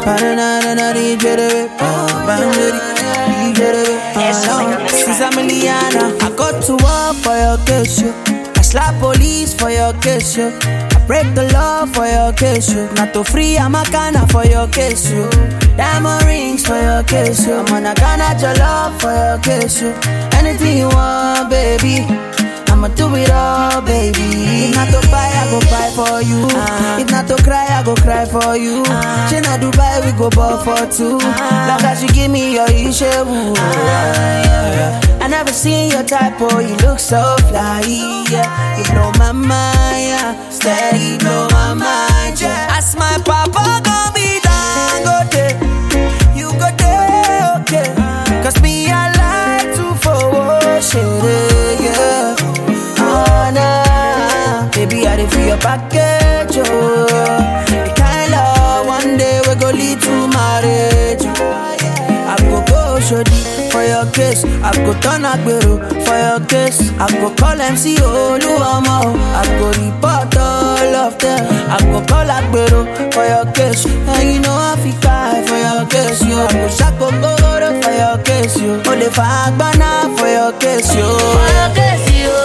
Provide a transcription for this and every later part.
Ba-na-na-na-na, DJ Debe. Ba-na-na-na, DJ Debe. Since I'm Liliana, I got to war for your case, yo. I slap police for your case, yo. I break the law for your case, yo. Not to free, I'm a canna for your case, yo. Diamond rings for your case, yo. I'm on a canna your love for your case, yo. Anything you want, baby. I'ma do it all, baby. If not to buy, I go buy for you. If not to cry, I go cry for you. She not Dubai, we go ball for two. Like as you give me your ishewu. I never seen your type, oh, you look so fly, yeah. You blow my mind, yeah. Steady blow my mind, yeah. Ask my papa, gon' be dangote. You go there, okay. Cause me, I like to forward shit, yeah. Oh, nah. Baby, I did for your package, oh. The kind love one day we go lead to marriage. I go go shodi for your case. I go turn agbero for your case. I go call MC Oluwamo. I go report all of them. I go call agbero for your case. And you know I fi cry for your case, yo. I go shako goro for your case, yo. Ole fa agbana for your case, yo. For your case, yo.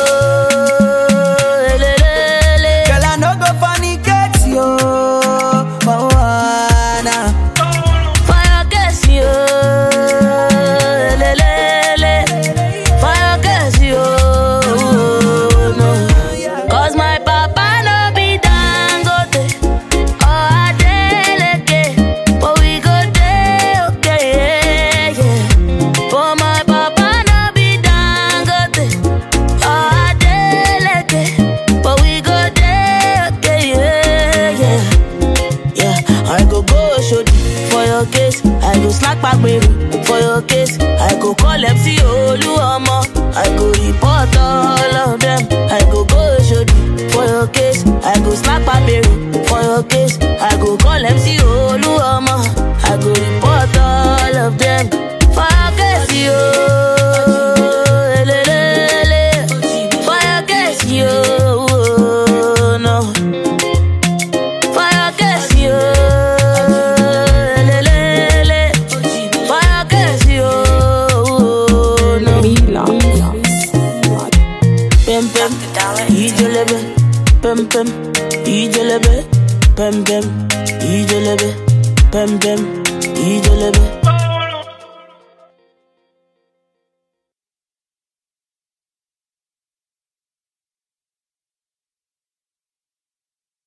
Elelele. Girl, I no go fornicate, yo. Oh, ah, nah. For your case, yo. Elelele. For your case, yo. No. Cause my papa no be Dangote or Adeleke, but we go dey okay, yeah, yeah. For my papa no be Dangote or Adeleke, but we go dey okay, yeah, yeah. Yeah, I go go shodi for your case. I go slack back baby for your case. I go call MC Oluomo. I go report all of them. I go go shodi for your case. I go slack back baby for your case. I go call MC Oluomo. I go report all of them for your case, yo. Elelele. For your case, yo. No. Fire case yo, lelele. Fire case yo, no. Pem pem, ijelebe. Pem pem, ijelebe. Pem pem, ijelebe. Pem pem, ijelebe.